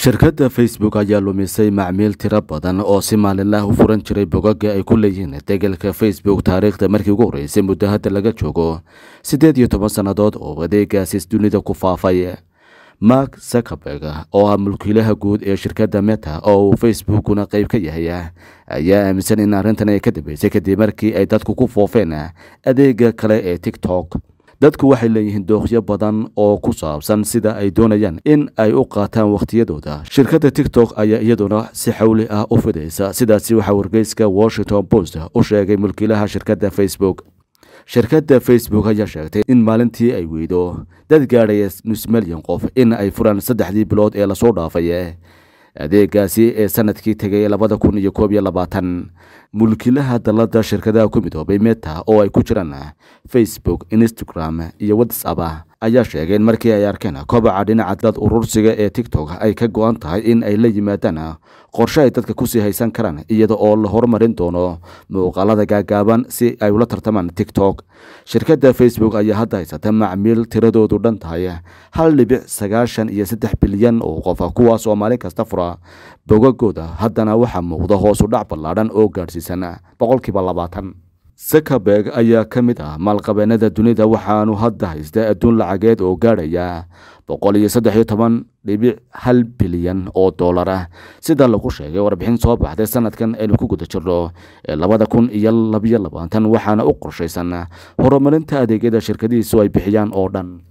shirkadda facebook ayaa lumisay macmiil tiro badan oo si maalinlah u furan jiray bogaga ay ku leeyihiin degelka facebook taariikhda markii ugu horreysay muddo hadda laga joogo siddeed iyo toban sannadood oo adeegaasiis dunida ku faafay mark zuckerberg oo ah mulkiilaha guud ee shirkadda meta oo uu facebookuna qayb ka yahay ayaa aaminsan in arrintan ay ka dambeysay kadib markii ay dadku ku foofeen adeega kale ee tiktok dadku waxay leeyihiin dookhyo badan oo ku saabsan sida ay doonayaan in ay u qaataan wakhtiyadooda shirkadda tiktok ayaa iyaduna si xawli ah u fidaysa sidaasi waxaa wargeyska washington post u sheegay mulkiilaha shirkadda facebook shirkadda facebook ayaa sheegtay in maalintii ay weydo dad gaadhaya nus milyan qof in ay furaan saddexdii bilood ee lasoo dhaafay adeegaasi ee sanadkii tegay labada kun iyo koob iyo labaatan mulkiilaha dalada shirkadaha ku midoobay meta oo ay ku jiraan facebook instagram iyo whatsapp ayaa sheegay in markii ay arkeen kobaca dhinaca dad urursiga ee tiktok ay ka go-an tahay in ay la yimaadaan qorshe ay dadka kusii haysan karaan iyada oo la horumarin doono muuqaalada gaagaaban si ay ula tartamaan tiktok shirkadda facebook ayaa hadda haysata macmiil tiradoodu dhan tahay hal dhibic sagaashan iyo saddex bilyan oo qofa kuwaas oo maalin kasta fura bogagooda haddana waxaa muuqda hoosu dhac ballaadhan oo gaadhsiisan boqolkiiba labaatan zuckerberg ayaa ka mid ah maalqabeenada dunida waxaanu hadda haysta adduun lacageed oo gaadhaya boqol iyo saddex iyo toban dhibic hal bilyan oo dollar ah sida lagu sheegay warbixin soo baxday sanadkan aynu ku guda jirno ee labada kun iyo labiyo labaatan waxaana u qorshaysan horumarinta adeegyada shirkadihiisu ay bixiyaan oo dhan